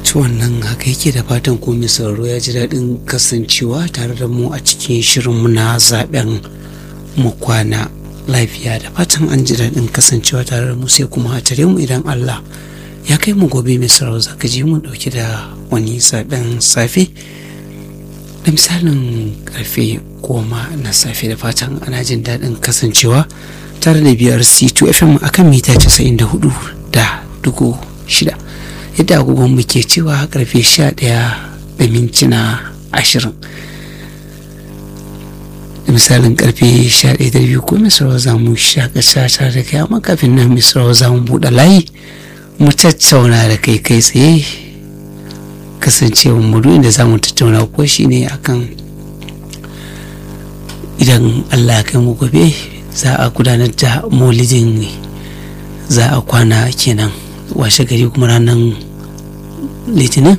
to wannan haka yake da fatan ko mai sauraro ya ji daɗin kasancewa tare da mu a cikin shirinmu na zaben mu kwana lafiya da fatan an ji daɗin kasancewa tare da mu sai kuma a tare mu idan Allah ya kai mu gobe mai sauraro zaka ji mu ɗauke da wani zaben safe da misalin karfe goma na safe da fatan ana jin daɗin kasancewa tare da biyar c2 fm akan mita 94 da dugu shida yadda agogon mu ke cewa karfe 11 da mintuna 20 da misalin karfe 11 da biyu ko misrawa za mu shakata tare da kai amma kafin nan misrawa za mu buɗe layi mu tattauna da kai kai tsaye kasancewa mudu inda za mu tattauna ko shi ne akan idan allah ya kai mu gobe za a gudanar da maulidin za a kwana kenan washe gari kuma ranar litinin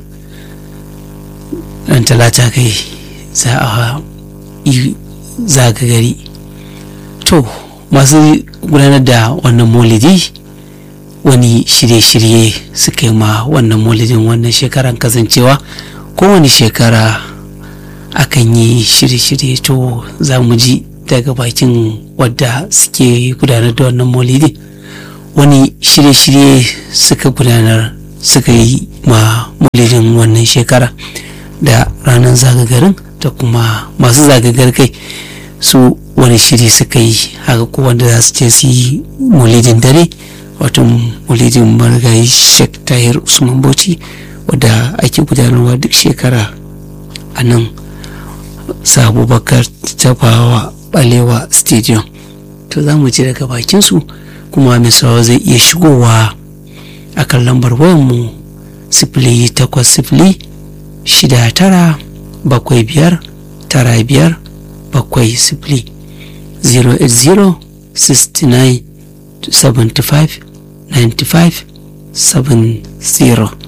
ran talata kai za a yi zaga gari to masu gudanar da wannan maulidi wani shirye-shirye suka yi ma wannan maulidin wannan shekaran kasancewa kowane shekara akan yi shirye-shirye to za mu ji daga bakin wadda suke gudanar da wannan maulidin wani shirye-shirye suka gudanar suka yi ma maulidin wannan shekara da ranar zagagarin da kuma masu zagagar kai su wani shiri suka yi haka ko wanda za su ce su yi maulidin dare wato maulidin marigayi sheikh tahir usman bauchi wadda ake gudanarwa duk shekara a nan sabubakar tafawa balewa stadium to za mu ji daga bakinsu kuma misawa zai iya shigowa a kan lambar wayanmu sifili takwas sifili shida tara bakwai biyar tara biyar bakwai sifili 080 69 75 95 70